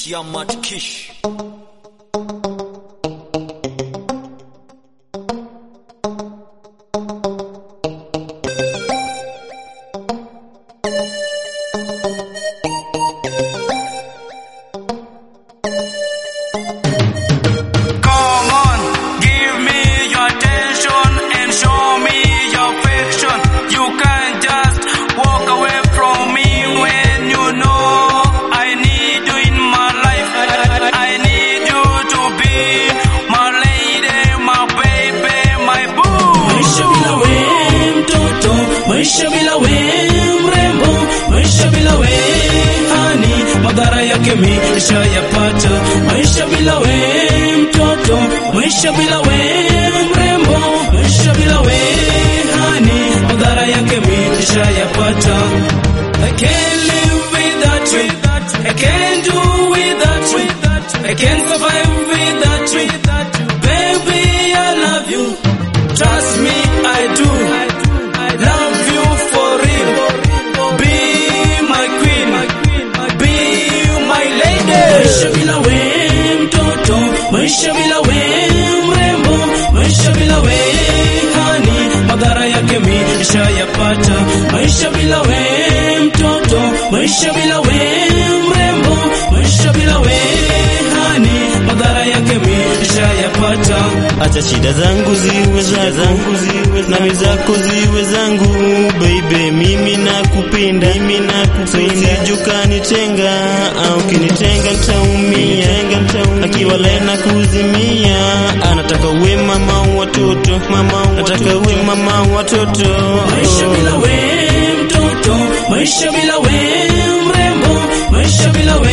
Kiamat Kish. Come on, give me your attention and show me your affection. You can't just walk away from me when you know I need you in my life. I, I- I need you to be my lady, my baby, my boo. Maisha bila we mtoto, maisha bila we mrembo, maisha bila we hani, madhara yake mi nishayapata. Maisha bila we mtoto, maisha bila we mrembo, maisha bila we hani, madhara yake mi nishayapata. I can't live without you, I can't do without you, I can't survive without you, baby I love you. Trust me, I do. Love you for real. Be my queen. Be my lady. Maisha bila we mtoto, maisha bila we mrembo, maisha bila we hani, madhara yake mi nishayapata. Maisha bila we mtoto, maisha bila we mrembo, maisha bila we hani, madhara yake mi nishayapata. Acha shida zangu ziwe za zangu ziwe nami zako ziwe zangu baby, mimi nakupenda, mimi nakupenda, ukanitenga au kinitenga nitaumia, akiwa lena kuzimia, anataka uwe mama wa watoto, mama nataka uwe mama wa watoto. Maisha bila we mtoto, maisha bila we mrembo, maisha bila we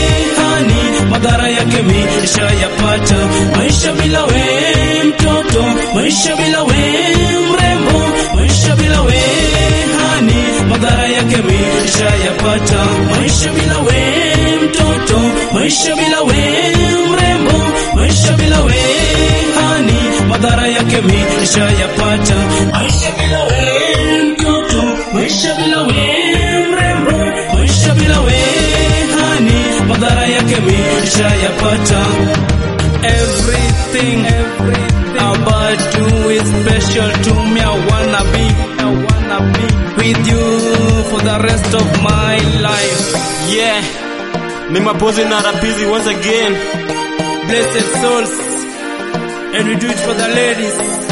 hani, madhara yake mi nishayapata. Maisha bila we mtoto, maisha bila we mrembo, maisha bila we hani, madhara yake mi nishayapata. Maisha bila we mtoto, maisha bila we mrembo, maisha bila we hani, madhara yake mi nishayapata. Maisha bila we mtoto, maisha bila we mrembo, maisha bila we hani, madhara yake mi nishayapata. Everything, everything about you is special to me. I wanna be, I wanna be with you for the rest of my life. Yeah, ni mapozi na rapizi once again. Blessed souls, and we do it for the ladies.